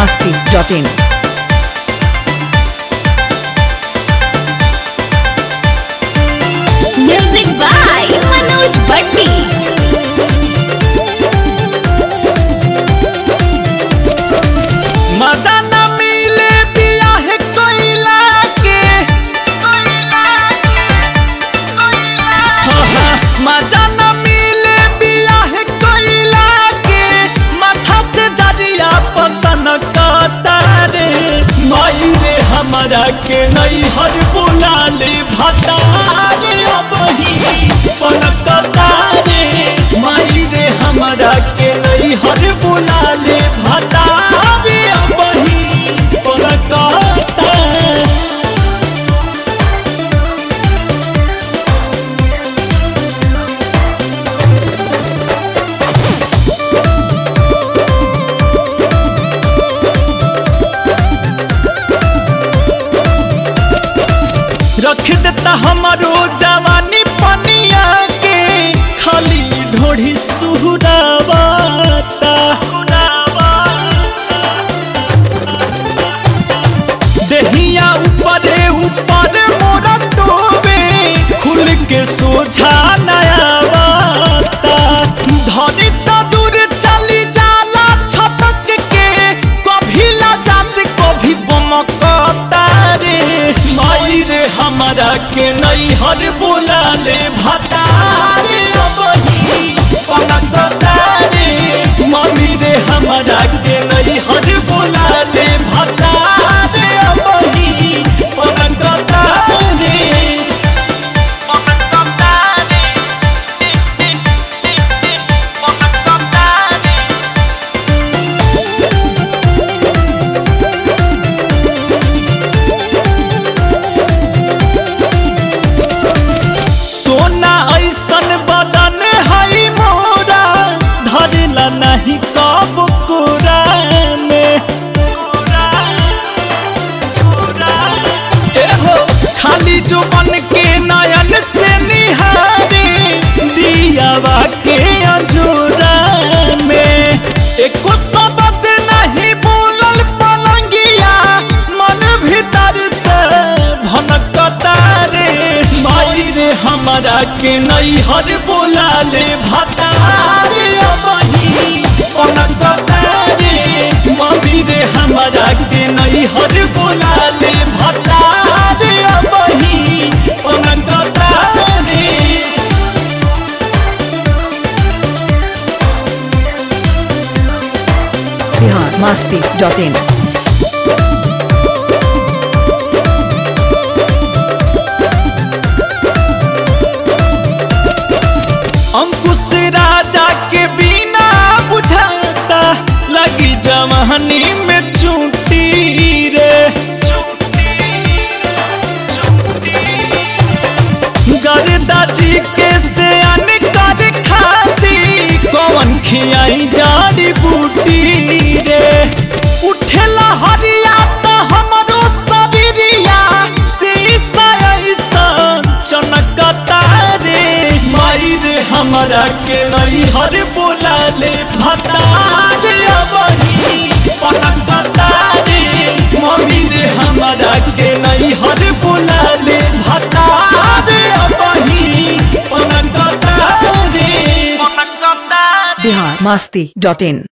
masti.in. Music by Manoj भट्टी मजा न मिले बियाह कोइला के हाँ, हाँ, मजा न मिले बियाह कोइला के माथा से जरिया पसन कतारे माई रे हमारा के नहीं हर बुला ले भतारे अब ही पनकतारे माई रे हमारा के नहीं हर बुला ले भतारे अब ही पनकतारे रख देता हमारो जवानी पनिया के खाली ढोढ़ी सुहरावाता देहिया ऊपरे ऊपर मोरा टोबे खुल के सोझा नया बाता धनी तो दूर चली जाला छटक के कभी ला जात कभी बमकता रे माई रे हमारा के नहीं हर बोला ले भतारे अब ही पनकता रे मम्मी रे हमारा के नहीं हर बोला ले भतारे अब ही पनकता रे पनकता रे पनकता रे सोना ऐसन बदन है मोरा धरला नहीं कब कोरा में एहो खाली जो बन के नयन से निहारे दियावा के अंजूरा में एको शब्द नहीं बोलल पलंगिया मन भीतर से भनकता रे माई रे हमारा के नहीं हर बोला ले भतारे अबही पनकता रे मम्मी रे हमारा के नहीं हर बोला ले भतारे अबही पनकता रे Bihar masti.in. अंकुश राजा के बिना बुझाता लगी जवानी में चूटी रे गर्दा जी के से कर खाती कौन खियाई जाड़ी बूटी रे उठेला हरिया तो हमरो सबरिया शीशा ऐसन चनकता रे माई रे हमारा के नहीं हर बोला ले भतारे अबही पनकता रे मम्मी रे हमारा के नहीं हर बोला ले भतारे अबही पनकता रे पनकता रे Bihar masti.in.